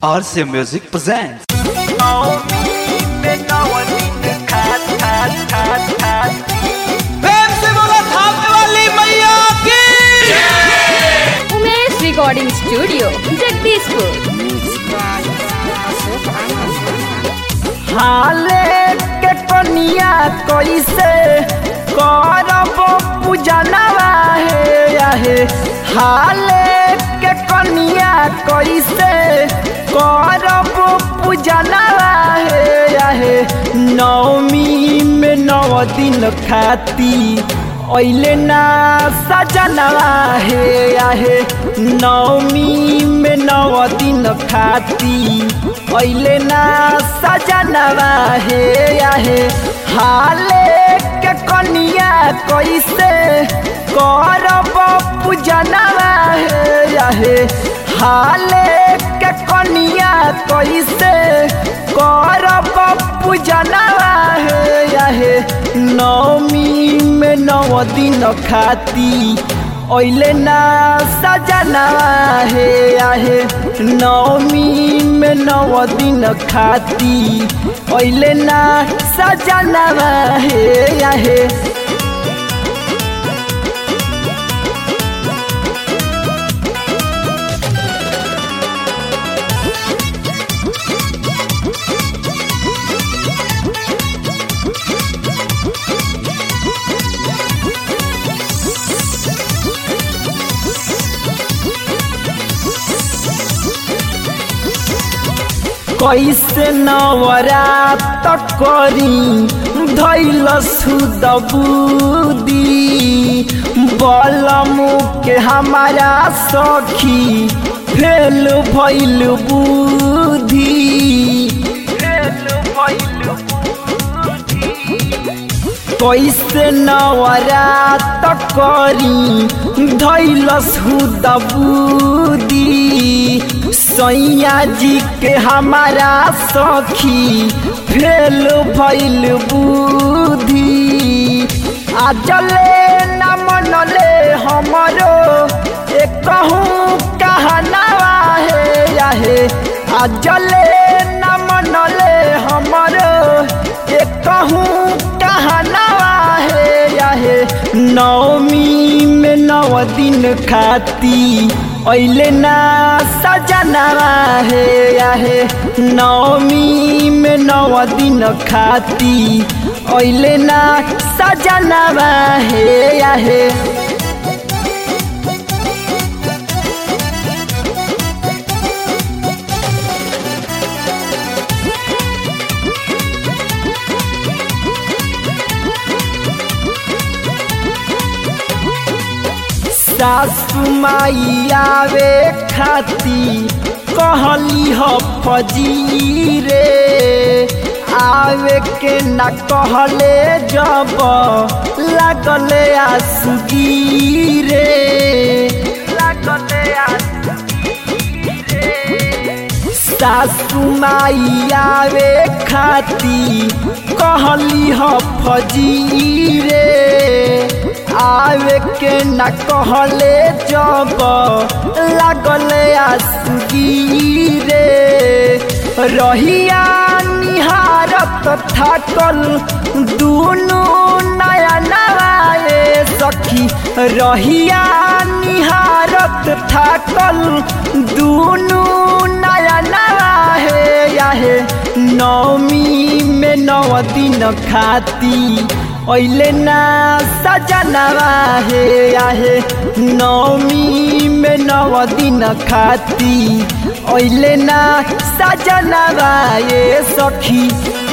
RC Music presents. प्रेम से बोला थापने वाली मैया की उमेश रिकॉर्डिंग स्टूडियो जगदीशपुर हाले के कनिया कैसे करब पूजनवा हे आहे हाले के कनिया कैसे करब पूजनवा हे आहे नवमी में नव दिन खाती ओइले ना सजनवा हे आहे नवमी में नव दिन खाती ओइले ना सजनवा हे आहे हाले के कनिया कैसे करब पूजनवा हे आहे हाले के कनिया कैसे करब पूजनवा हे आहे नवमी में नव दिन खाती ओइले ना सजनवा हे आहे नवमी में नव दिन खाती ओइले ना सजनवा हे आहे कैसे नवरात करी धैल सुदबुदी बलमु के हमारा सखी फेल भैल बुद्धि फेल भैल कैसे नवरात करी धैलस हुदबुदी सैया जी के हमारा सखी फेल भैल बुद्धि आजले न मनले हमरो एक कहूँ कहनावा हे आहे आजले न मनले हमरो एक कहूँ कहनावा हे आहे नवमी में नव दिन खाती ओइले ना सजनवा हे आहे नवमी में नव दिन खाती ओइले ना सजनवा हे आहे सासु माई आवे खाती कहली ह फजी रे आवे के न कहले जब लागले आसुगी रे लागले सासु माई आवे खाती कहली ह फजी रे आवे के न कहले जब लागले आसुगी रे रहिया निहारत थाकल दुनु नया नवाए सखी रहिया निहारत थाकल दुनु नया नवाहे याहे नवमी में नव दिन खाती ओइले ना सजनवा हे आहे नवमी में नव दिन खाती ओइले ना सजनवा ये सखी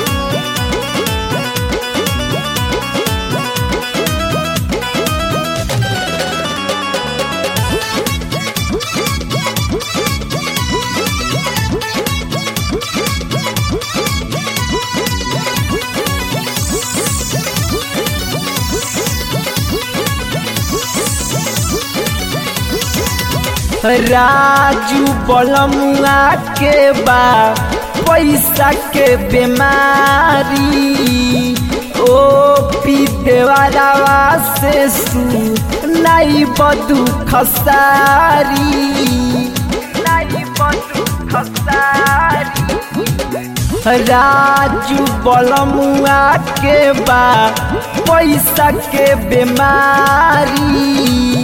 राजू बलमुआ के बा पैसा के बीमारी ओ पी देवारावा से सु नाई बदु खसारी नाई बदु राजू बलमुआ के बा पैसा के बीमारी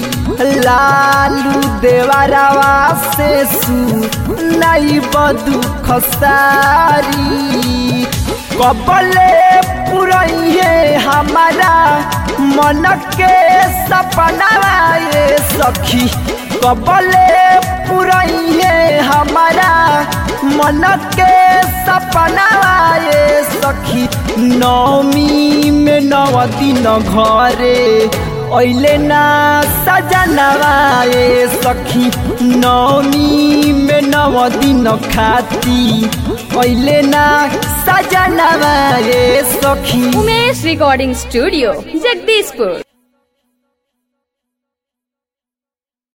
लालू देवरवा से सू नहीं बदू खसारी कबले पुरैये हमारा मन के सपना ये सखी कबले पुरैये हमारा मन के सपना ये सखी नौमी में नव दिन घरे ऐले ना सजनवा ये सखी नौमी में नव दिन खाती ऐले ना सजनवा ये सखी उमेश रिकॉर्डिंग स्टूडियो जगदीशपुर